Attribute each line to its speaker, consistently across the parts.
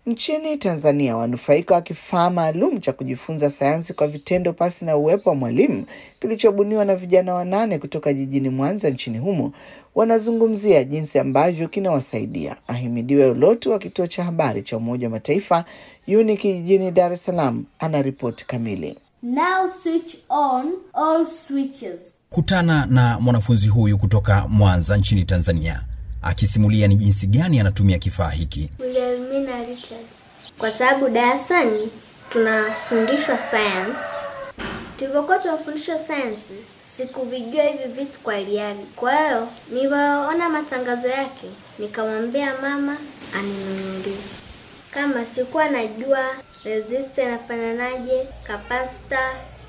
Speaker 1: Nchini Tanzania, wanufaika wa kifaa maalum cha kujifunza sayansi kwa vitendo pasi na uwepo wa mwalimu kilichobuniwa na vijana wanane kutoka jijini Mwanza nchini humo wanazungumzia jinsi ambavyo kinawasaidia. Ahimidiwe Ulotu wa kituo cha habari cha Umoja wa Mataifa UNIC jijini Dar es Salaam ana ripoti kamili.
Speaker 2: Now switch on all switches.
Speaker 3: Kutana na mwanafunzi huyu kutoka Mwanza nchini Tanzania akisimulia ni jinsi gani anatumia kifaa hiki.
Speaker 2: Wilhelmina Richard. Kwa sababu darasani tunafundishwa science. Tulivyokuwa tunafundishwa science, sikuvijua hivi vitu kwa liani. Kwa hiyo nilivyoona matangazo yake, nikamwambia mama aninunulie. Kama sikuwa najua resistor inafananaje, capacitor.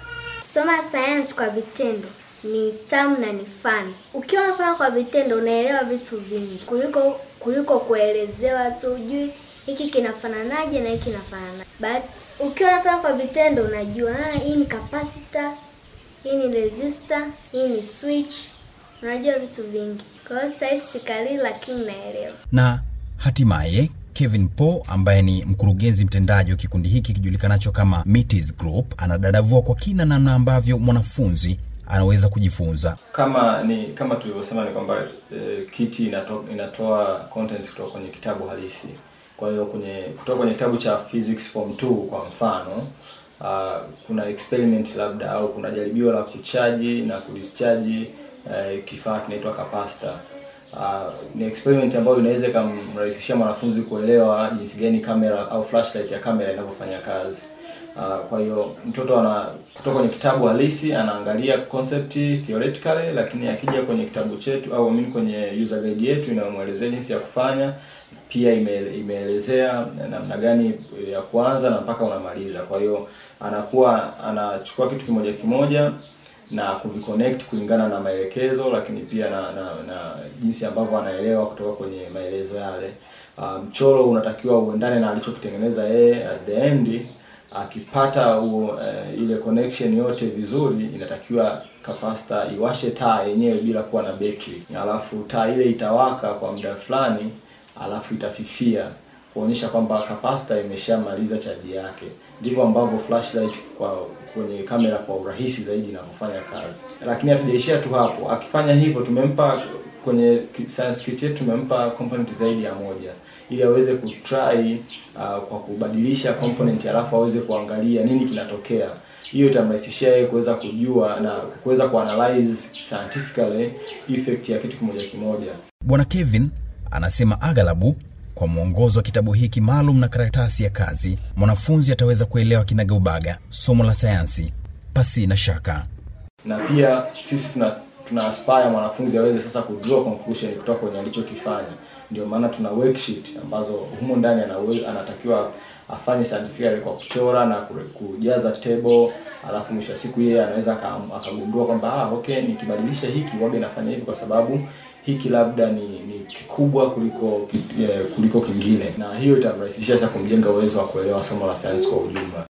Speaker 2: Soma science kwa vitendo ni tamu na ni fun. Ukiwa unafanya kwa vitendo unaelewa vitu vingi kuliko kuliko kuelezewa tu ujui hiki kinafananaje na hiki kinafanana. But ukiwa unafanya kwa vitendo unajua ah, hii ni capacitor, hii ni resistor, hii ni switch. Unajua vitu vingi. Kwa hiyo sasa hivi sikalii lakini naelewa.
Speaker 3: Na hatimaye Kevin Po ambaye ni mkurugenzi mtendaji wa kikundi hiki kijulikanacho kama Metis Group anadadavua kwa kina namna ambavyo mwanafunzi anaweza kujifunza.
Speaker 4: kama ni kama tulivyosema ni kwamba e, kiti inato, inatoa content kutoka kwenye kitabu halisi kwa hiyo kwenye kutoka kwenye kitabu cha physics form 2 kwa mfano uh, kuna experiment labda au kuna jaribio la kuchaji na kudischarge uh, kifaa kinaitwa capacitor Uh, ni experiment ambayo inaweza ikamrahisishia mwanafunzi kuelewa jinsi gani kamera au flashlight ya kamera inavyofanya kazi. Uh, kwa hiyo mtoto ana kutoka kwenye kitabu halisi anaangalia concept theoretically, lakini akija kwenye kitabu chetu au mimi kwenye user guide yetu inamwelezea jinsi ya kufanya, pia ime- imeelezea namna gani ya kuanza na mpaka unamaliza. Kwa hiyo anakuwa anachukua kitu kimoja kimoja na kuviconnect kulingana na maelekezo, lakini pia na, na, na jinsi ambavyo anaelewa kutoka kwenye maelezo yale. Uh, mchoro unatakiwa uendane na alichokitengeneza yeye at the end akipata huo uh, ile connection yote vizuri, inatakiwa capacitor iwashe taa yenyewe bila kuwa na betri, alafu taa ile itawaka kwa muda fulani, alafu itafifia kuonyesha kwamba capacitor imeshamaliza chaji yake. Ndivyo ambavyo flashlight kwa kwenye kamera kwa urahisi zaidi inavyofanya kazi. Lakini hatujaishia tu hapo, akifanya hivyo tumempa kwenye ki- science kit yetu tumempa component zaidi ya moja ili aweze kutry uh, kwa kubadilisha component alafu aweze kuangalia nini kinatokea. Hiyo itamrahisishia yeye kuweza kujua na kuweza kuanalyze scientifically effect ya kitu kimoja kimoja.
Speaker 3: Bwana Kevin anasema aghalabu kwa mwongozo wa kitabu hiki maalum na karatasi ya kazi, mwanafunzi ataweza kuelewa kinagaubaga somo la sayansi pasi na shaka.
Speaker 4: na pia sisi tuna tuna aspire mwanafunzi aweze sasa kudraw conclusion kutoka kwenye alichokifanya. Ndio maana tuna worksheet ambazo humo ndani anawe, anatakiwa afanye scientifically kwa kuchora na kure- kujaza table, alafu mwisho wa siku yeye anaweza aka- akagundua kwamba ah, okay nikibadilisha hiki waga inafanya hivi kwa sababu hiki labda ni, ni kikubwa kuliko ki- eh, kuliko kingine, na hiyo itamrahisishia sasa kumjenga uwezo wa kuelewa somo la sayansi kwa ujumla.